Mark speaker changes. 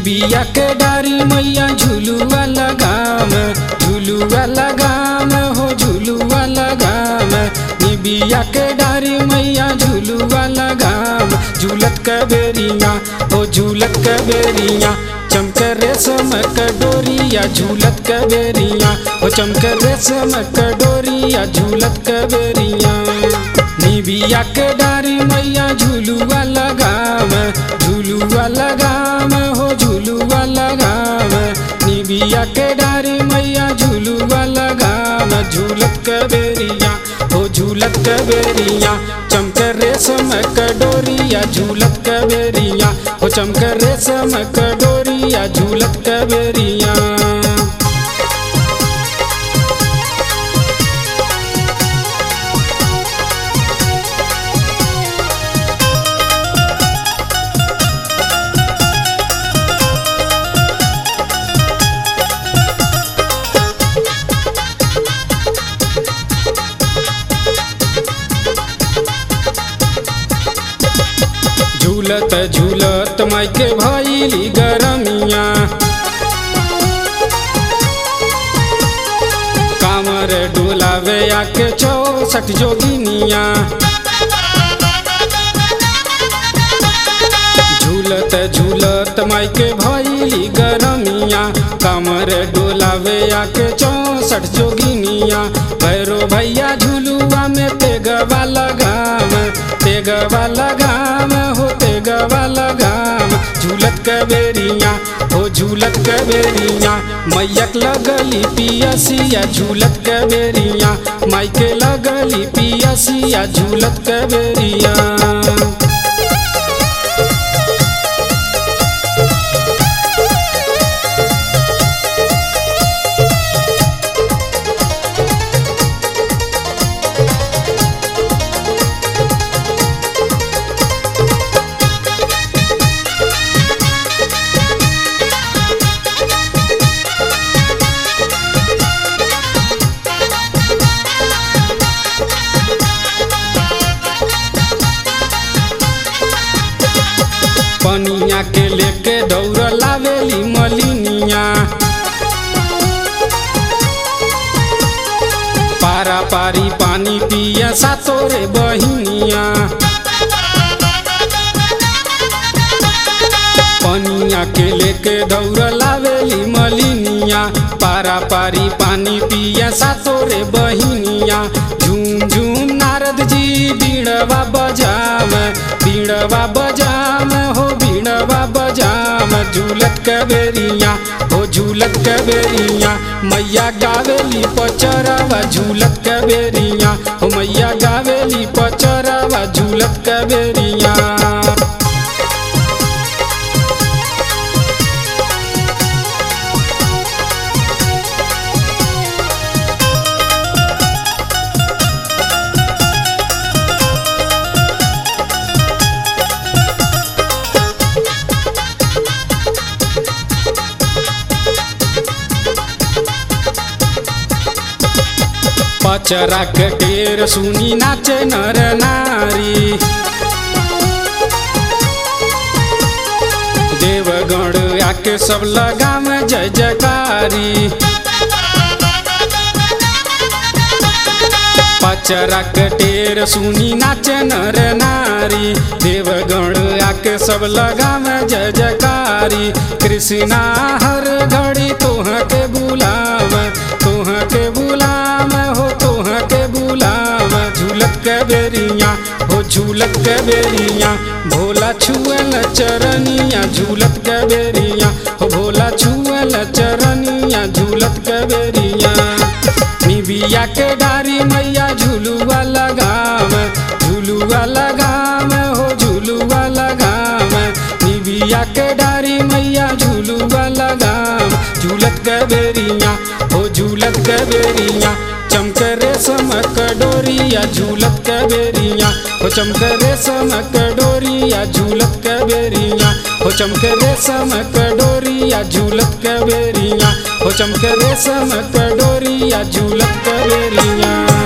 Speaker 1: निबिया के डारी मैया झुलुआ लगाम झुलुआ लगाम हो झुलुआ लगाम निबिया के डारी मैया झुलुआ लगाम झूलत के बेरिया हो झूलत के बेरिया चमक रेशम के डोरिया झूलत के बेरिया हो चमक रेशम के डोरिया झूलत के बेरिया निबिया के डारी मैया झुलुआ लगाम झुलुआ लगाम हो झुलुआ लगाम निबिया के डारी मैया झुलुआ लगाम झूलत के बेरिया हो झूलत के बेरिया चमक रेशम के डोरिया झूलत के बेरिया हो चमक रेशम के डोरिया झूलत के बेरिया झूलत झूलत मायके भैली गरमिया कामर डोलावे आके चौसठ जोगिनिया झूलत झूलत मायके भैली गरमिया कामर डोलावे आके चौसठ जोगिनिया भैरो भैया झुलुआ में तेगवा लगाम तेगवा लगाम हो तेगवा लगाम झूलत के बेरिया हो झूलत के बेरिया मैयक लगली पियसिया झूलत के बेरिया मायके लगली पियसिया झूलत के बेरिया पनिया के लेके दौड़ लावेली मलिनिया पारा पारी पानी पिया सातोरे बहिनिया पनिया के लेके दौड़ लावेली मलिनिया पारा पारी पानी पिया सातोरे बहिनिया झूम झूम नारद जी बीड़वा बजाम बीड़वा बजाम हो बीड़वा बजाम झूलत के बेरिया हो झूलत के बेरिया मैया गावेली पचरवा झूलत के बेरिया हो मैया गावेली पचरवा झूलत के बेरिया पचरा के टेर सुनी नाचे नर नारी देवगण आके सब लगाम जय जयकारी पचरा के टेर सुनी नाचे नर नारी देवगण आके सब लगाम जय जयकारी कृष्णा हर घड़ी तोह के बुलाव तोह के बुलाव हो तोह के बुलाव झूलत के बेरिया हो झूलत के बेरिया भोला छुअल चरनिया झूलत के बेरिया हो भोला छुअल चरनिया झूलत के बेरिया निबिया के डारी मैया झुलुआ लगाम झुलुआ लगाम हो झुलुआ लगाम निबिया के डारी मैया झुलुआ लगाम झूलत के बेरिया हो झूलत के बेरिया चमक रेशम के डोरिया झूलत के बेरिया हो चमक रेशम के डोरिया झूलत के बेरिया हो चमक रेशम के डोरिया झूलत के बेरिया हो चमक रेशम के डोरिया झूलत के बेरिया